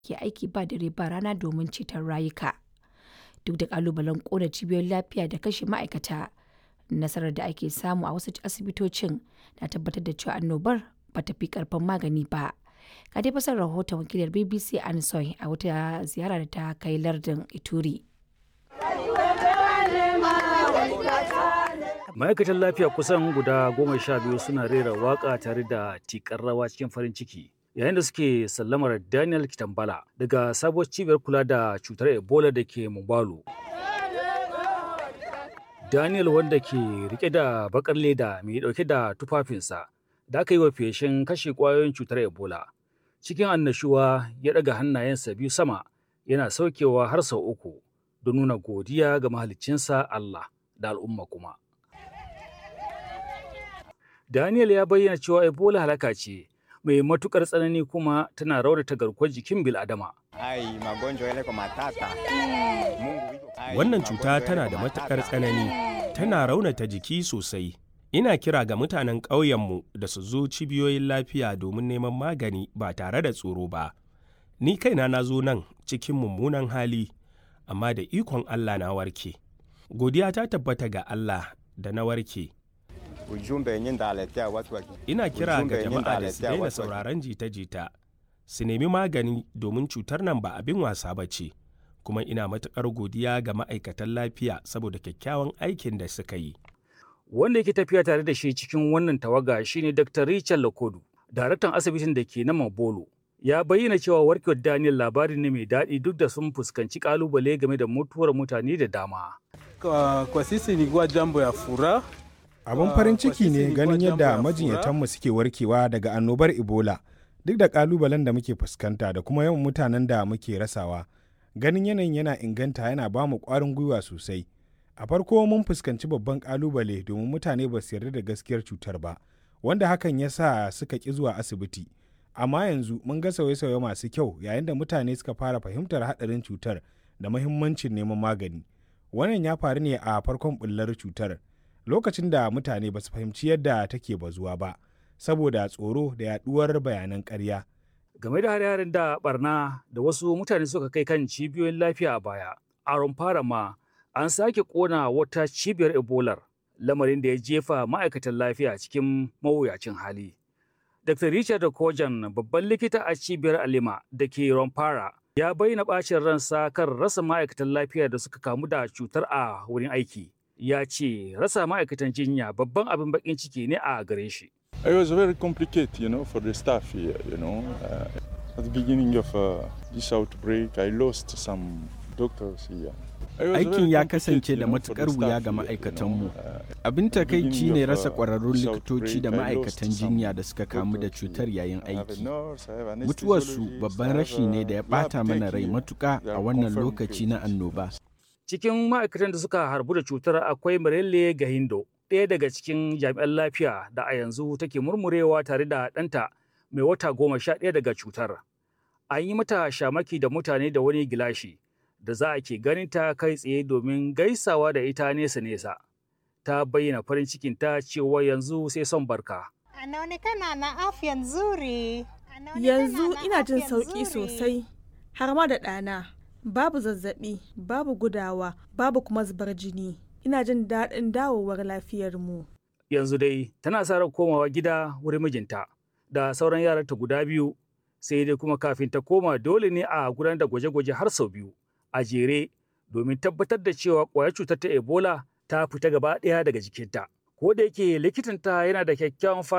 ke aiki ba dare ba rana domin ceton rayuka. Duk da ƙalubalen ƙona cibiyoyin lafiya da kashe ma'aikata, nasarar da ake samu a wasu asibitocin na tabbatar da cewa annobar ba ta fi ƙarfin magani ba. Ga dai fasar rahoton wakilar BBC Ansoy a wata ziyara da ta kai lardin Ituri. ma'aikatan lafiya kusan guda goma sha biyu suna rera waka tare da tikar rawa cikin farin ciki yayin da suke sallamar daniel kitambala daga sabuwar cibiyar kula da cutar ebola da ke mubalu daniel wanda ke rike da bakar leda mai dauke da tufafinsa da aka yi wa feshin kashe kwayoyin cutar ebola cikin annashuwa ya daga hannayensa biyu sama yana saukewa har sau uku don nuna godiya ga mahaliccinsa allah da al'umma kuma Daniel ya bayyana cewa Ebola halaka ce mai matukar tsanani kuma tana raunata garkuwar jikin bil'adama. Wannan cuta tana da matukar tsanani, tana raunata jiki sosai. Ina kira ga mutanen ƙauyenmu da su zo cibiyoyin lafiya domin neman magani ba tare da tsoro ba. Ni kaina na zo nan cikin mummunan hali, amma da ikon Allah na warke. Godiya ta tabbata ga Allah da na warke. Ina kira ga jama'a da su daina sauraron jita-jita, su nemi magani domin cutar nan ba abin wasa ba ce, kuma ina matuƙar godiya ga ma'aikatan lafiya saboda kyakkyawan aikin da suka yi. Wanda yake tafiya tare da shi cikin wannan tawaga shine Dr. Richard Lakodu, daraktan asibitin da ke na Mabolo. Ya bayyana cewa warkewar Daniel labari ne mai daɗi duk da sun fuskanci ƙalubale game da mutuwar mutane da dama. Kwa, kwa sisi ilikuwa jambo ya furaha Abin farin ciki ne ganin yadda majinyatanmu suke warkewa daga annobar Ebola duk da kalubalen da muke fuskanta da kuma yawan mutanen da muke rasawa. Ganin yanayin yana inganta yana ba mu ƙwarin gwiwa sosai. A farko mun fuskanci babban kalubale domin mutane ba su yarda da gaskiyar cutar ba, wanda hakan ya sa suka ƙi zuwa asibiti. Amma yanzu mun ga sauye-sauye masu kyau yayin da mutane suka fara fahimtar haɗarin cutar da mahimmancin neman magani. Wannan ya faru ne a farkon bullar cutar. lokacin da mutane ba su fahimci yadda take bazuwa ba saboda tsoro da yaduwar bayanan ƙarya. Game da hare-haren da barna da wasu mutane suka kai kan cibiyoyin lafiya a baya, a fara ma an sake kona wata cibiyar ebolar lamarin da ya jefa ma'aikatan lafiya cikin mawuyacin hali. Dr. Richard Kojan babban likita a cibiyar Alima da ke Romfara ya bayyana bacin ransa kan rasa ma'aikatan lafiya da suka kamu da cutar a wurin aiki. ya ce rasa ma'aikatan jinya babban abin bakin ciki ne a gare shi. It was very complicated, you know, for the staff here, you know. Uh, at the beginning of uh, this outbreak, I lost some doctors here. Aikin ya kasance da matukar wuya ga ma'aikatanmu. Abin takaici ne rasa ƙwararrun likitoci da ma'aikatan jinya da suka kamu da cutar yayin aiki. Mutuwarsu babban rashi ne da ya ɓata mana rai matuƙa a wannan lokaci na annoba. cikin ma'aikatan da suka harbu da cutar akwai Marelle Gahindo, ɗaya daga cikin jami'an lafiya da a yanzu take murmurewa tare da ɗanta mai wata goma sha ɗaya daga cutar. An yi mata shamaki da mutane da wani gilashi da za a ke ganin ta kai tsaye domin gaisawa da ita nesa-nesa. Ta bayyana farin cikin ta cewa yanzu sai son barka. Anaonekana na afya nzuri. Yanzu ina jin sauƙi sosai, har ma da ɗana. babu zazzabi babu gudawa babu kuma zubar jini ina jin daɗin dawowar lafiyarmu yanzu dai tana sa ran komawa gida wurin mijinta da sauran yaranta guda biyu sai dai kuma kafin ta koma dole ne a gudanar da gwaje-gwaje har sau biyu a jere domin tabbatar da cewa ƙwayar cutar ta ebola ta fita gaba ɗaya daga jikinta ko da yake likitanta yana da kyakkyawan